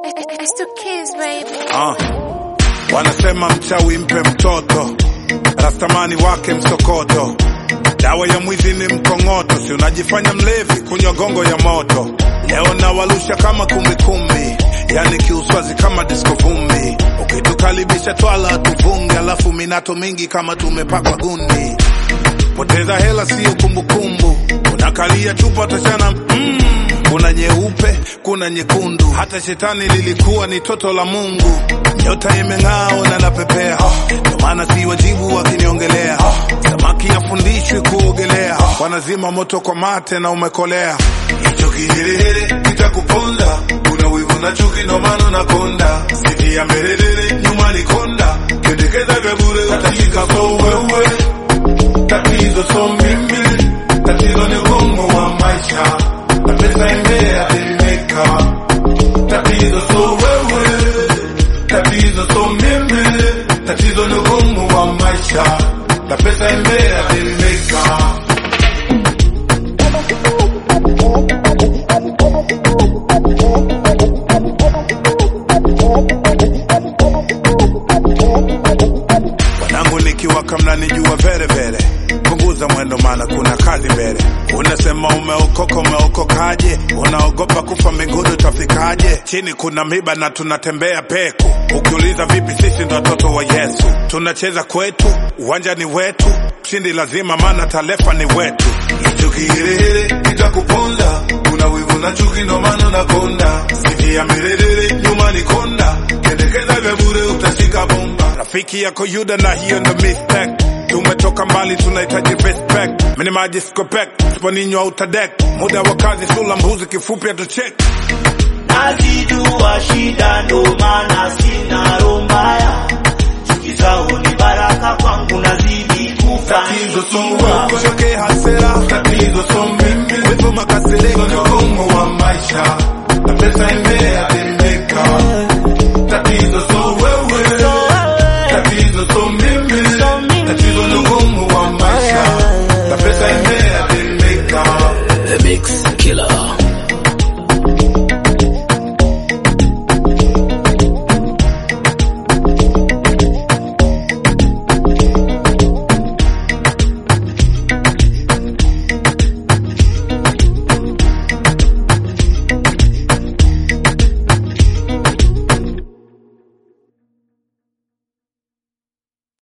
It's the kids, baby. Ah. Wanasema mchawi mpe mtoto, rastamani wake msokoto, dawa ya mwizi ni mkongoto, si unajifanya mlevi kunywa gongo ya moto. Leo nawalusha kama kumbikumbi, yani kiuswazi kama disco vumbi, ukitukaribisha twala tuvunge, alafu minato mingi kama tumepakwa gundi. Poteza hela siyo kumbukumbu, unakalia chupa tachana mm. Kuna nyeupe, kuna nyekundu, hata shetani lilikuwa ni toto la Mungu. Nyota imeng'aa na napepea, ndio maana si wajibu wakiniongelea. Samaki afundishwi kuogelea, wanazima moto kwa mate na umekolea. Hicho kiherehere kitakuponda, kuna wivu na chuki, ndio maana unakonda. Siti ya mbelelele, nyuma ni konda, kendekeza vya bure utashika so wewe tatizo so mimi, tatizo ni ugumu wa maisha na pesa imeathirika. Tatizo so wewe, tatizo so mimi, tatizo ni ugumu wa maisha na pesa imeathirika. Wanangu nikiwaka mnanijua vere vere, punguza mwendo maana kuna kazi mbele. Unasema umeokoka, umeokokaje? Unaogopa kufa mbinguni utafikaje? Chini kuna miba na tunatembea peku. Ukiuliza vipi, sisi ndo watoto wa Yesu, tunacheza kwetu, uwanja ni wetu, mshindi lazima, maana talefa ni wetu. Hicho kiherehere kitakuponza, kuna wivu na chuki, ndo maana unakonda. Siti ya mirerere, nyuma ni konda, kendekeza vya bure utashika bomba. Rafiki yako Yuda na hiyo ndo mistake. Tumetoka mbali tunahitaji respect. Mini maji skopek, sponinywa utadek. Muda wa kazi sula mbuzi kifupi atuchek. nazijua shida ndo maana sina roho mbaya chuki zao ni baraka kwangu nazidi Tatizo so kufanikiwa wewe, choke hasira. Tatizo so mimi, wivu makasiriko, ni ugumu wa maisha na pesa ime